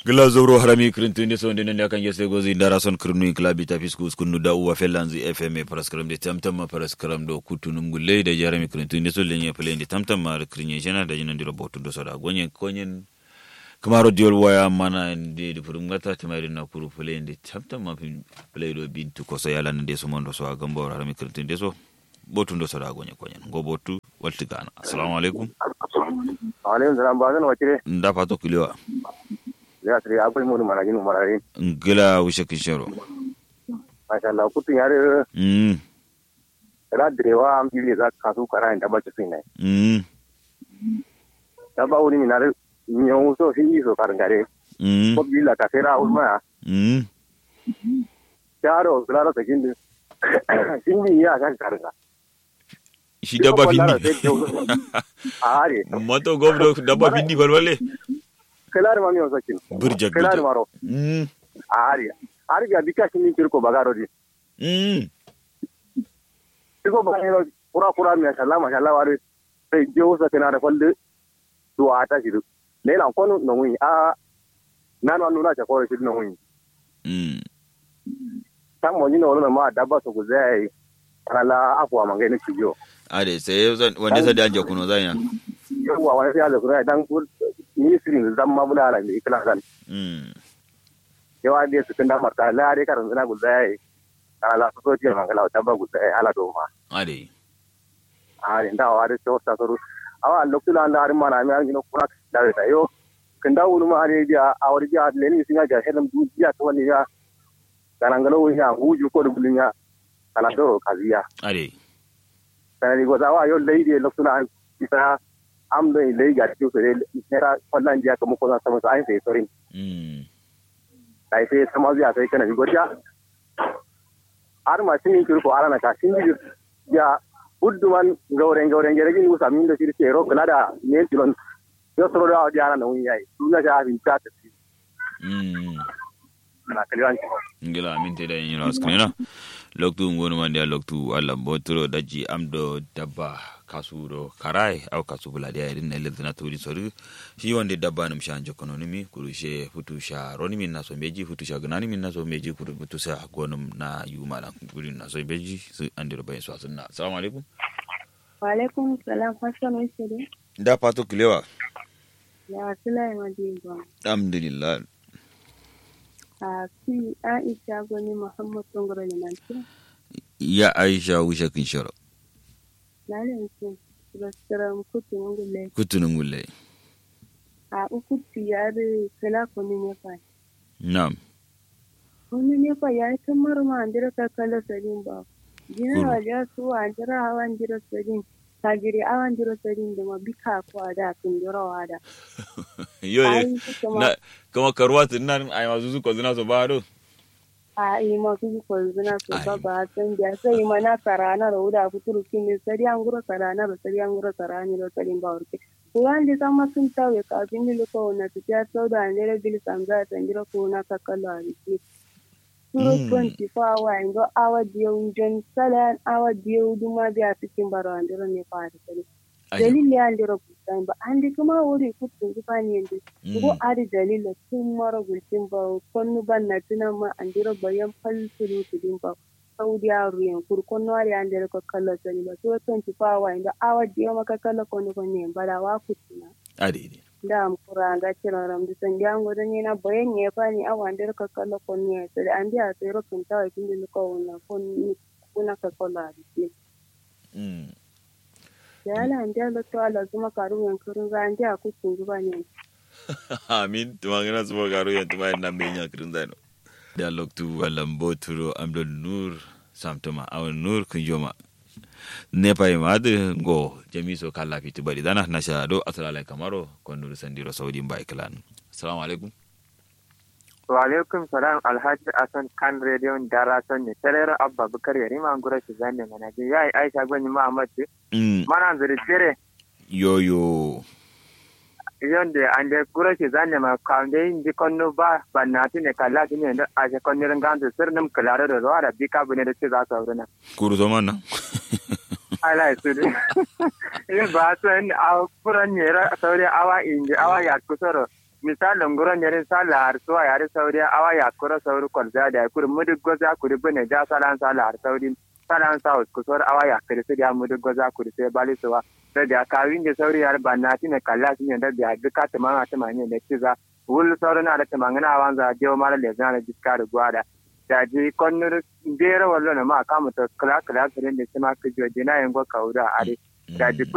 gila zoro harami kirintinde so ndenen yakan yese gozi ndara son kirnu klabi ta fisku skunu da uwa felanzi fm paraskram de tamtam ma paraskram do kutunum gulle da jarami kirintinde so lenye plende tamtam ma kirinye jena da jinan diro botu do soda gonyen konyen kamaro diol waya mana de de furum gata timari na kuru plende tamtam ma play do bintu ko so yala nde so mondo so agamba harami kirintinde so botu do soda gonyen konyen go botu walti gana assalamu alaikum alaikum salam ba zan wakire nda fato kulewa ya tare akwai mu mana ginu marare ngila wishe kishoro masha Allah kutun yare mm ra direwa am jiri za ka su kara inda ba ci ne mm da ba wuri minare nyon so fi so kar gare mm ko bi la ka sera usma mm yaro klara ta gindi sindi ya kan karga shi dabba findi are mato gobdo dabba findi balwale klar ma mi o sakin burja klar maro mm are are ga bika sindi kirko bagaro di mm ko ba ne pura pura mi masha Allah masha Allah wari sai je usa kana da falle duwa ta shi le la kono no wi a nan wa nuna ta ko shi no wi mm tan mo ni no no ma dabba so ku zai ala afwa mangai ne cijo ade sai zan wanda sai da anje kuno zan ya yawa wani sai Allah kura dan ku ministry zan ma bula ala ne kala zan mm yawa dai su tunda marta la dai karan zana ku zai ala so so tiya mangala dabba ku zai ala do ma ade a da wa dai so ta so awa lokula da har ma na mi an gino kura da ta yo kanda wulu ma are dia a wari dia le ni singa ga hedam du dia to wani ya kanangalo ya huju ko dubulnya kana do kaziya ade sanani go zawa yo leidi lokuna an isa am do leidi ga tiyo sore nera wallan jiya kamar ko sama so ai sai sorin mm dai sai sama zuya sai kana go ja ar ma sin ki ko arana ka sin ji ya budduman gauren gauren gere gin usa min do sirte ro kala da ne tilon yo soro da di arana un yayi duna ja bin ta ta mm na kalwan ngila minte da yin ras kana loktu ngonu man dia loktu alla botro daji amdo dabba kasuro karai au kasu bula dia irin na lezina turi soru shi wande dabba num shanje kono nimi kurushe futu sha roni min na so meji futu sha gnani min na so meji kuru futu sa gonum na yumala gurin na so beji su andiro bayin so sunna assalamu alaikum Walaikum salam fashion wasu dai. da pato kilewa Ya Sulai Madinga. alhamdulillah A fi Aisha Gwani Muhammad Tungura da Nanti. ya aisha wisha kinshoro Na yanzu restaurant kutu ngule. kutunun gulle A uku tiyari kala kuni ne fa. na'am Kuni ne fa ya ta marma andira ka kala sadin ba. Kuru. Gina wajen su andira hawan jira sadin. Kagiri awan jira sadin da ma bika kwa da kun jira wada. yo Ai kuma na kama karuwa tunan ai mazu ko zina so ba do a yi masu yi kwalzina su Ai. ba ba san da sai mana karana da wuda fituru kin sari an gura karana da sari an gura karani da sari ba urke kuwan da san masun tawe kafin ni ko na tafiya sau da ne da bil sanga ta ngira ko na ka kallo a rike Suro Mm. 24 hour ingo awa diyo jon salan awa diyo duma biya cikin baro andiro ne fa da sani dalili andiro kusan ba andi kuma wuri kutun gufani yanda ko ari dalila tun mara gulcin ba konnu ban na tuna ma andiro bayan falsuru tudin ba saudi ruyan kur konnu ari andiro ko kala sani ba so ton ti fa wa inda awa diyo maka kala konnu konne bada wa kutuna ade da am kura ga cira ram di san jango da ni na bayan ne fa ni awa andiro ka kala konne so da andi a tsero kun ta wa kin ko na kon kuna ka kala di mm ya ala andi ala to ala zuma karu yan kurun ga andi a kutun guba ne amin tumangina sumo garu yan tumayen na menya kirin zaino da loktu walam boturo amdo nur samtoma awon nur kunjoma nepa imad go jamiso kala fiti bari dana nasha do asalala kamaro kondur sandiro saudi mbai klan assalamu alaikum wa alaikum salam alhaji asan kan rediyon dara son ne tarera abba bukar yari ma ngura shi zanne mana ji yayi aisha gwani muhammad ce mm mana zuri tere yoyo yonde ande gura shi zanne ma kaunde indi konno ba bannati ne kala ti ne da aje konno rangandu sirnum kalaro da ruwa da bika bune da ce za su aure na kuru to manna ala su de yin ba san a furan ne ra sauri awa inji awa ya kusoro misalin guron yare sala har suwa yare sauri awa ya kura sauri kwalza da kuri mudu goza kuri bane ja salan sala har sauri salan sa kusur awa ya kuri sai da mudu goza kuri sai bali suwa da da kawin da sauri yar banna tine kalla tin da da duka ta ma ta ma ne da kiza wul sauri na da ta mangana wanza je mara le zana jiska da gwada da ji konnur bere wallo na ma kamuta kala kala kirin da kuma kijo dina yango kauda are da ji